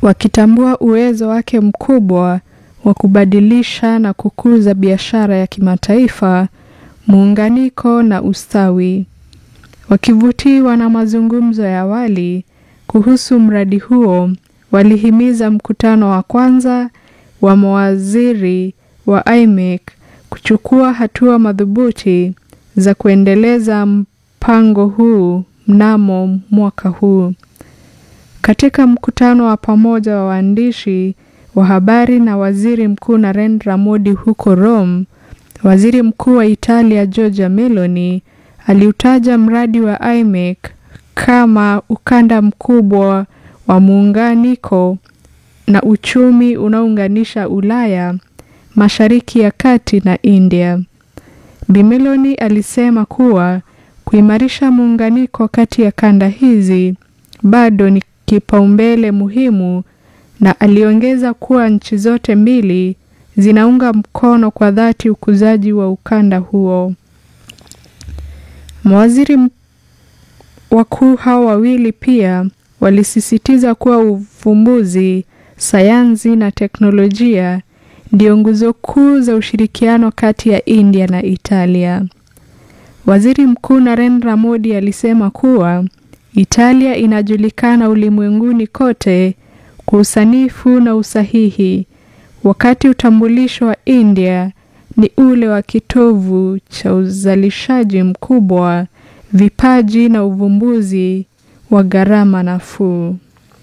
wakitambua uwezo wake mkubwa wa kubadilisha na kukuza biashara ya kimataifa, muunganiko na ustawi. Wakivutiwa na mazungumzo ya awali kuhusu mradi huo, walihimiza mkutano wa kwanza wa mawaziri wa IMEC kuchukua hatua madhubuti za kuendeleza mpango huu mnamo mwaka huu. Katika mkutano wa pamoja wa waandishi wa habari na Waziri Mkuu Narendra Modi huko Rome, Waziri Mkuu wa Italia Giorgia Meloni aliutaja mradi wa IMEC kama ukanda mkubwa wa muunganiko na uchumi unaounganisha Ulaya, Mashariki ya Kati na India. Bi Meloni alisema kuwa kuimarisha muunganiko kati ya kanda hizi bado ni kipaumbele muhimu na aliongeza kuwa nchi zote mbili zinaunga mkono kwa dhati ukuzaji wa ukanda huo. Mawaziri wakuu hao wawili pia walisisitiza kuwa uvumbuzi, sayansi na teknolojia ndio nguzo kuu za ushirikiano kati ya India na Italia. Waziri Mkuu Narendra Modi alisema kuwa Italia inajulikana ulimwenguni kote kwa usanifu na usahihi, wakati utambulisho wa India ni ule wa kitovu cha uzalishaji mkubwa, vipaji na uvumbuzi wa gharama nafuu.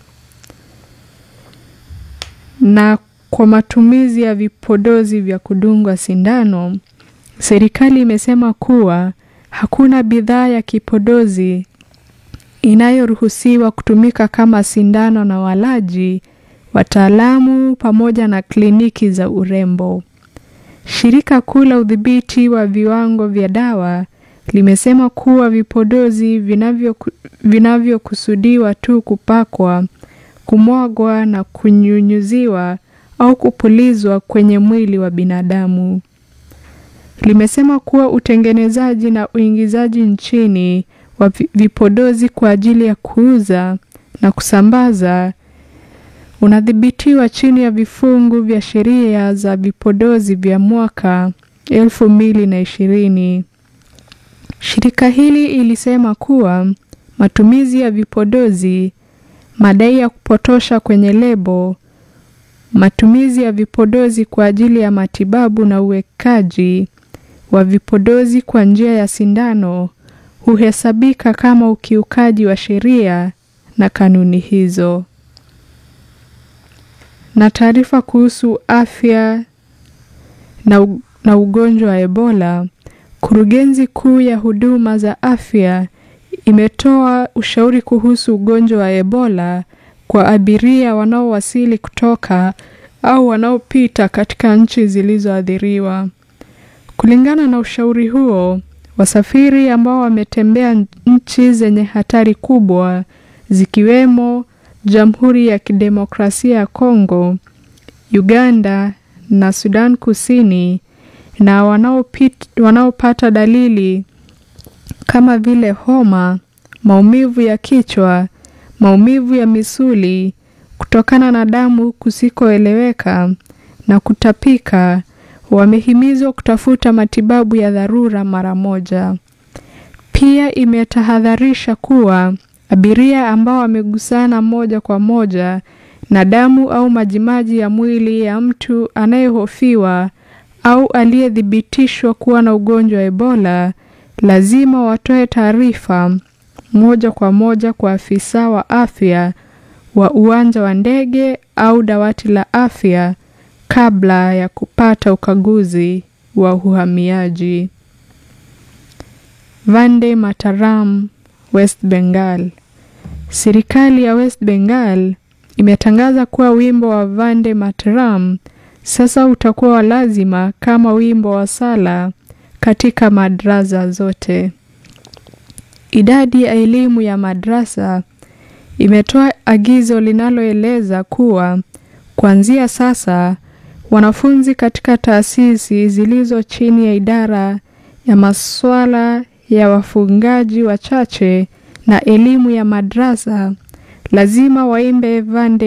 Na kwa matumizi ya vipodozi vya kudungwa sindano, serikali imesema kuwa hakuna bidhaa ya kipodozi inayoruhusiwa kutumika kama sindano na walaji, wataalamu pamoja na kliniki za urembo. Shirika kuu la udhibiti wa viwango vya dawa limesema kuwa vipodozi vinavyokusudiwa tu kupakwa, kumwagwa na kunyunyuziwa au kupulizwa kwenye mwili wa binadamu. Limesema kuwa utengenezaji na uingizaji nchini wa vipodozi kwa ajili ya kuuza na kusambaza unadhibitiwa chini ya vifungu vya sheria za vipodozi vya mwaka elfu mbili na ishirini. Shirika hili ilisema kuwa matumizi ya vipodozi, madai ya kupotosha kwenye lebo, matumizi ya vipodozi kwa ajili ya matibabu na uwekaji wa vipodozi kwa njia ya sindano huhesabika kama ukiukaji wa sheria na kanuni hizo. Na taarifa kuhusu afya na, na ugonjwa wa Ebola, kurugenzi kuu ya huduma za afya imetoa ushauri kuhusu ugonjwa wa Ebola kwa abiria wanaowasili kutoka au wanaopita katika nchi zilizoathiriwa. Kulingana na ushauri huo, wasafiri ambao wametembea nchi zenye hatari kubwa zikiwemo Jamhuri ya Kidemokrasia ya Kongo, Uganda na Sudan Kusini na wanaopita, wanaopata dalili kama vile homa, maumivu ya kichwa, maumivu ya misuli kutokana na damu kusikoeleweka na kutapika wamehimizwa kutafuta matibabu ya dharura mara moja. Pia imetahadharisha kuwa abiria ambao wamegusana moja kwa moja na damu au majimaji ya mwili ya mtu anayehofiwa au aliyethibitishwa kuwa na ugonjwa wa Ebola lazima watoe taarifa moja kwa moja kwa afisa wa afya wa uwanja wa ndege au dawati la afya kabla ya kupata ukaguzi wa uhamiaji. Vande Mataram, West Bengal. Serikali ya West Bengal imetangaza kuwa wimbo wa Vande Mataram sasa utakuwa wa lazima kama wimbo wa sala katika madrasa zote. Idadi ya elimu ya madrasa imetoa agizo linaloeleza kuwa kuanzia sasa wanafunzi katika taasisi zilizo chini ya idara ya masuala ya wafungaji wachache na elimu ya madrasa lazima waimbe Vande